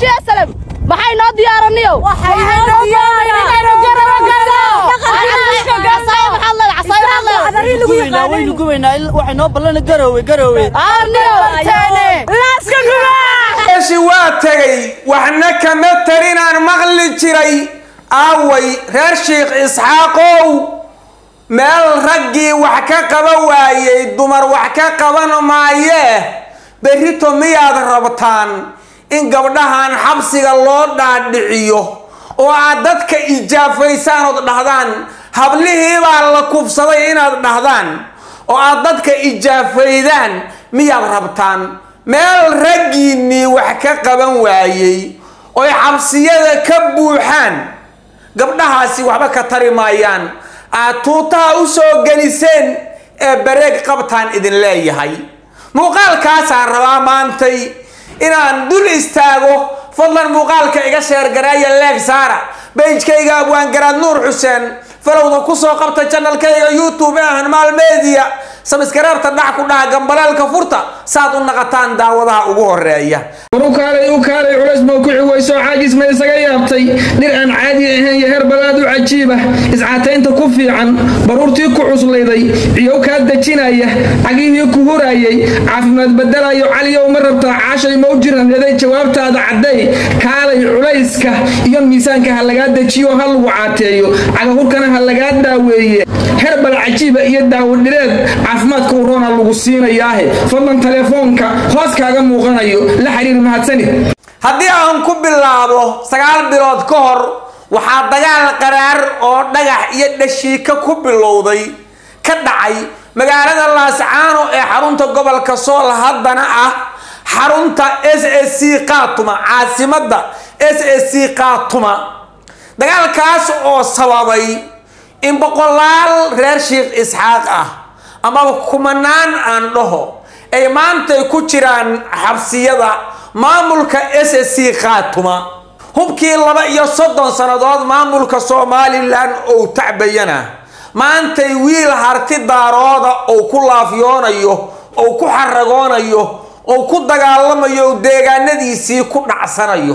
beeshiya salam maxay noo diyaaraniyo waynu gubaynaa waxay noo ballana garoowe garoowe eeshi waa tegay waxna kama tarinaan maqli jiray aaway reer sheikh isxaaqow meel raggii wax ka qaba waayey dumar wax ka qaban maayee berrito miyaad rabtaan in gabdhahan xabsiga loo dhaadhiciyo oo aad dadka ijaafaysaan ood dhahdaan hablihii baa la kufsaday inaad dhahdaan oo aad dadka ijaafaydaan miyaad rabtaan meel raggiinnii wax ka qaban waayey oy xabsiyada ka buuxaan gabdhahaasi waxba ka tari maayaan aad tuutaha u soo geliseen ee bareeg qabtaan idin leeyahay muuqaalkaasaan rabaa maantay inaan dul istaago fadlan muuqaalka iga sheergareeya leeg saara beijkayga abwaangaraad nuur xuseen falowda kusoo qabta janalkayga youtube ee hanmaal media sabskareebta dhac ku dhaha gambaleelka furta saad u naqataan daawadaha ugu horeeya war u kaalay u kaalay culays baa ku ciwayso caajis ma isaga yaabtay dhir aan caadi ahayn iyo heer balaad u cajiiba iscataynta ku fiican baruurtii ku cuslayday ciyow kaa dejinaya cagihii ku hurayay caafimaad badalayo caliyow ma rabtaa caashay ma u jiranreeday jawaabtaada cadday kaalay culayska iyo miisaanka ha lagaa dejiyo ha lagu caateeyo cagahurkana ha lagaa daaweeye herbal cajiiba iyo daawodhireed caafimaadka uroona lagu siinayaahe fadlan telefoonka hoos kaaga muuqanayo la xiriir mahadsanid haddii aan ku bilaabo sagaal bilood ka hor waxaa dagaal qaraar oo dhagax iyo dhashiika ku bilowday ka dhacay magaalada laascaano ee xarunta gobolka sool haddana ah xarunta s s c kaatuma caasimadda s s c kaatuma dagaalkaas oo sababay in boqolaal reer sheikh isxaaq ah amaba kumanaan aan dhaho ay maantay ku jiraan xabsiyada maamulka s s c khaatuma hubkii laba iyo soddon sannadood maamulka somalilan ou tacbayana maantay wiil harti daarooda ou ku laafyoonayo ou ku xaragoonayo ou ku dagaalamayo ou deegaanadiisii ku dhacsanayo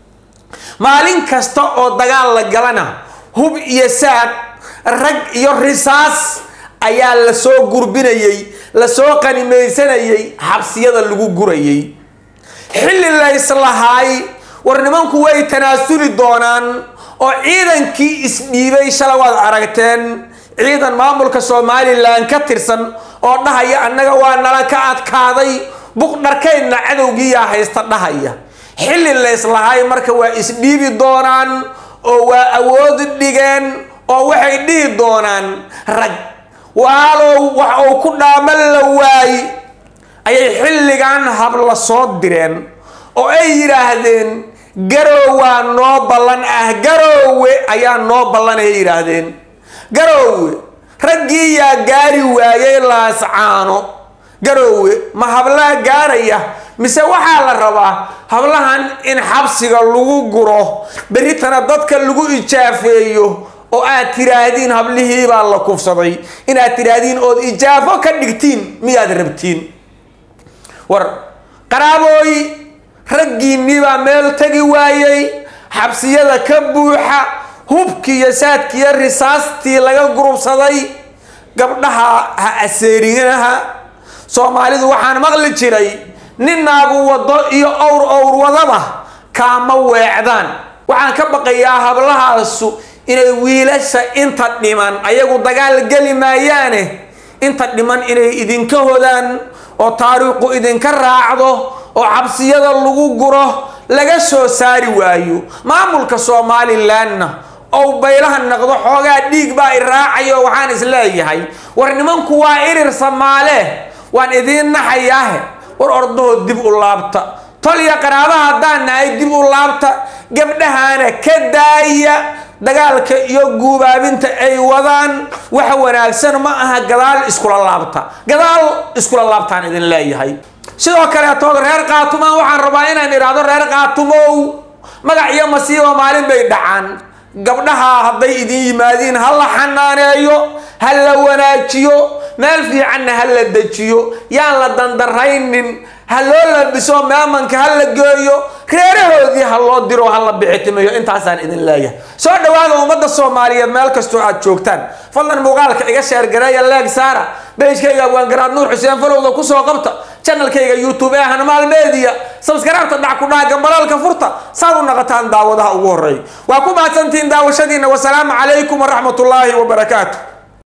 maalin kasta oo dagaal la galana hub iyo saad rag iyo risaas ayaa lasoo gurbinayey lasoo qanimaysanayay xabsiyada lagu gurayay xilli layslahaay war nimanku way tanaasuli doonaan oo ciidankii isdhiibay shala waad aragteen ciidan maamulka somalilan ka tirsan oo dhahaya annaga waa nala ka adkaaday buqdharkaydna cadowgiiyaa haysta dhahaya xilli layslahaay marka waa isdhiibi doonaan oo waa awood dhigeen oo waxay dhihi doonaan rag waalow wax uu ku dhaaman la waay ayay xilligan habla soo direen oo ay yidhaahdeen garow waa noo ballan ah garoowe ayaa noo ballan ay yidhaahdeen garoowe raggii yaa gaari waayey laascaano garoowe ma hablaha gaaraya mise waxaa la rabaa hablahan in xabsiga lagu guro berritana dadka lagu ijaafeeyo oo aad tiraahdiin hablihii baa la kufsaday inaad tiraahdiin ood ijaafo ka dhigtiin miyaad rabtiin war qaraabooy raggiinnii baa meel tegi waayey xabsiyada ka buuxa hubkii iyo saadkiiyo risaastii laga gurubsaday gabdhaha ha aseerinaha soomaalidu waxaan maqli jiray nin naagu wado iyo owr owr wadaba kaama weecdaan waxaan ka baqayaa hablahaasu inay wiilasha inta dhiman ayagu dagaal geli maayaane inta dhiman inay idinka hodaan oo taariikhu idinka raacdo oo xabsiyada lagu guro laga soo saari waayo maamulka somalilanna ou baylaha naqdo xoogaa dhiig baa i raacayo waxaan isleeyahay war nimanku waa irir samaale waan idiin naxayaahe war ordahoo dib u laabta tol iyo qaraaba haddaan nahay dib u laabta gabdhahaana ka daaya dagaalka iyo guubaabinta ay wadaan wax wanaagsan ma aha gadaal iskula laabta gadaal iskula laabtaan idin leeyahay sidoo kaleetood reer kaatumaan waxaan rabaa inaan idhaahdo reer kaatumow magac iyo masiiba maalin bay dhacaan gabdhaha hadday idin yimaadiin ha la xanaaneeyo ha la wanaajiyo meel fiicanna ha la dejiyo yaan la dandaraynin ha loo labiso meemanka ha la geeyo reerahoodii ha diro ha la bixitimayo intaasaan idin leeyahay soo dhawaada ummadda soomaaliyeed meel kastoo aad joogtaan fadlan muuqaalka iga sheergareeya leeg saara beejkayga waangaraad nuur xuseen falowda kusoo qabta channelkayga youtube ee hanmaal media sabskaraabta dhac ku dhaha gambalaalka furta saad u naqataan daawadaha ugu horeeya waa ku mahadsantihiin daawashadiina wasalaamu calaykum waraxmatullaahi wabarakaatu